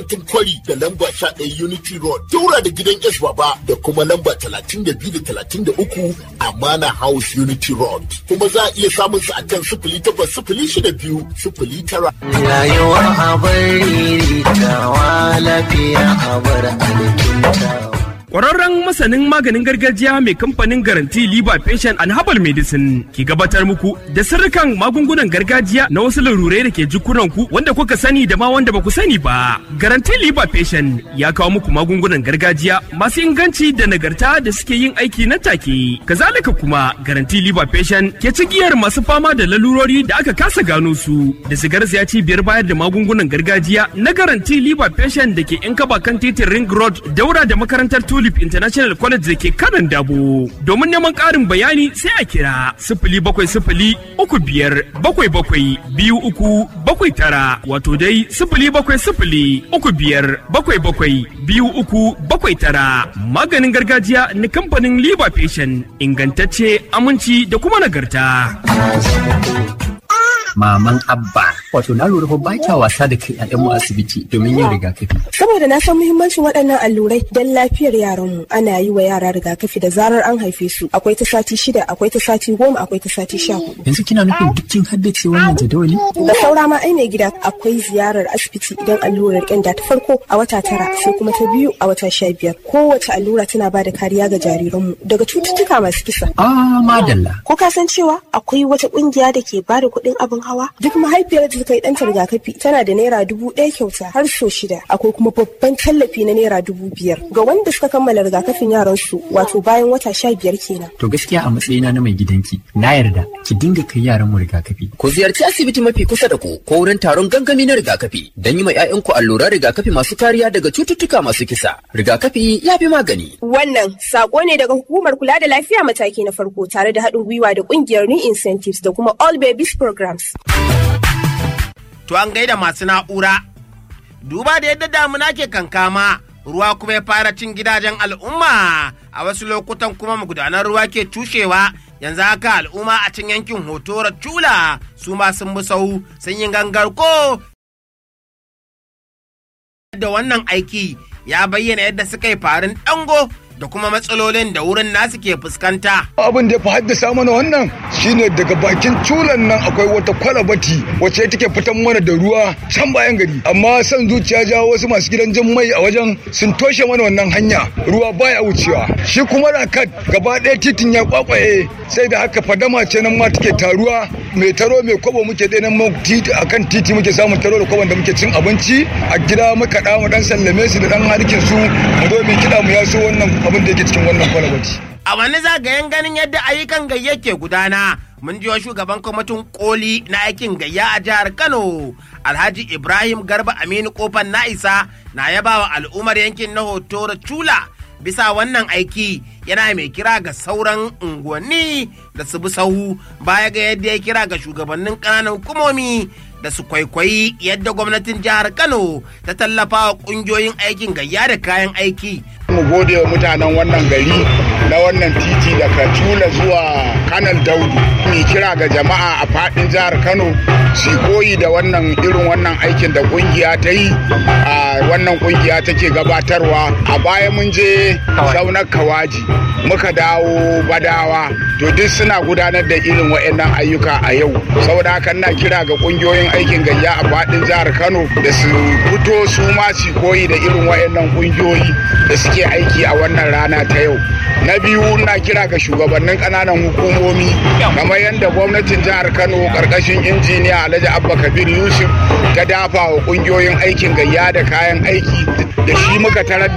kantin kwari da lamba sha ɗaya unity road daura da gidan s baba da kuma lamba talatin da biyu da talatin da uku amana house unity road kuma za a iya samun su akan sifili takwas sifili shida biyu sifili tara. rayuwa a bari tawa lafiya a bar alkintawa Ƙwararren masanin maganin gargajiya mai kamfanin garanti Liba Patient and Herbal Medicine ke gabatar muku da sirrikan magungunan gargajiya na wasu larurai da ke jikunanku wanda kuka sani da ma wanda ba ku sani ba. Garanti Liba Patient ya kawo muku magungunan gargajiya masu inganci da nagarta da suke yin aiki nan take. Kazalika kuma Garanti Liba Patient ke cigiyar masu fama da lalurori da aka kasa gano su da sigar ya cibiyar bayar da magungunan gargajiya na Garanti Liba Patient da ke 'yan kaba kan titin Ring Road daura da makarantar Tulip International College da ke kanan dabo. Domin neman ƙarin bayani sai a kira sifili bakwai sifili uku biyar bakwai bakwai biyu uku bakwai tara wato dai sifili bakwai sifili uku biyar bakwai bakwai biyu uku bakwai tara. Maganin gargajiya na kamfanin Liba Patient ingantacce aminci da kuma nagarta. maman abba wato na lura fa ba kya wasa da kai mu asibiti domin yin rigakafi saboda na san muhimmancin waɗannan allurai don lafiyar yaranmu ana yi wa yara rigakafi da zarar an haife su akwai ta sati shida akwai ta sati goma akwai ta sati sha hudu yanzu kina nufin duk kin haddace wannan jadawali da saura ma ai mai gida akwai ziyarar asibiti idan allurar ƙyanda ta farko a wata tara sai kuma ta biyu a wata sha biyar kowace allura tana ba da kariya ga jariranmu daga cututtuka masu kisa ah madalla ko ka san cewa akwai wata ƙungiya da ke ba da kuɗin abin hawa duk mahaifiyar da ta yi ɗanta rigakafi tana da naira dubu ɗaya kyauta har so shida akwai kuma babban tallafi na naira dubu biyar ga wanda suka kammala rigakafin yaran su wato bayan wata sha biyar kenan to gaskiya a matsayina na mai gidanki na yarda ki dinga kai yaran mu rigakafi ku ziyarci asibiti mafi kusa da ku ko wurin taron gangami na rigakafi don yi ma 'ya'yanku alluran rigakafi masu kariya daga cututtuka masu kisa rigakafi ya fi magani wannan sako ne daga hukumar kula da lafiya mataki na farko tare da haɗin gwiwa da ƙungiyar new incentives da kuma all babies programs to an gaida masu na'ura. Duba da yadda damuna ke kankama, ruwa kuma ya fara cin gidajen al'umma a wasu lokutan kuma magudanar ruwa ke cushewa yanzu haka al'umma a cin yankin hotora cula su ma sun bi sau sun yi gangar ko da wannan aiki ya bayyana yadda suka yi farin dango da kuma matsalolin da wurin nasu ke fuskanta. Abin da ya fi haddasa mana wannan shine daga bakin culan nan akwai wata kwalabati wacce take fitan mana da ruwa can bayan gari amma san zuciya ja wasu masu gidan jan mai a wajen sun toshe mana wannan hanya ruwa baya wucewa shi kuma rakat gaba ɗaya titin ya kwakwaye sai da haka fadama ce nan ma take taruwa mai taro mai kwabo muke dai nan titi akan titi muke samun taro da kwabon da muke cin abinci a gida muka da mu dan sallame su da dan harkin su mu zo mu kiɗa mu yaso wannan abin da yake cikin wannan kwalabati. A wani zagayen ganin yadda ayyukan gayya ke gudana, mun jiwa shugaban kwamitin koli na aikin gayya a jihar Kano, Alhaji Ibrahim Garba Aminu Kofan Na'isa na yaba wa al'ummar yankin na Hotoro Chula bisa wannan aiki yana mai kira ga sauran unguwanni da su bi sahu baya ga yadda ya kira ga shugabannin ƙananan hukumomi da su kwaikwayi yadda gwamnatin jihar Kano ta tallafa wa ƙungiyoyin aikin gayya da kayan aiki. Mu gode wa mutanen wannan gari na wannan titi daga Tula zuwa Kanal Daudu. Ni kira ga jama'a a faɗin jihar Kano su koyi da wannan irin wannan aikin da kungiya ta yi a wannan kungiya take gabatarwa a baya mun je saunar kawaji muka dawo badawa to duk suna gudanar da irin waɗannan ayyuka a yau saboda haka ina kira ga kungiyoyin aikin gayya a faɗin jihar Kano da su fito su ma su koyi da irin waɗannan kungiyoyi da suke aiki a wannan rana ta yau na biyu ina kira ga shugabannin ƙananan hukumomi kamar yadda gwamnatin jihar Kano ƙarƙashin injiniya Alhaji Abba Kabir Yusuf ta dafa wa kungiyoyin aikin gayya da kayan aiki da shi muka tarar da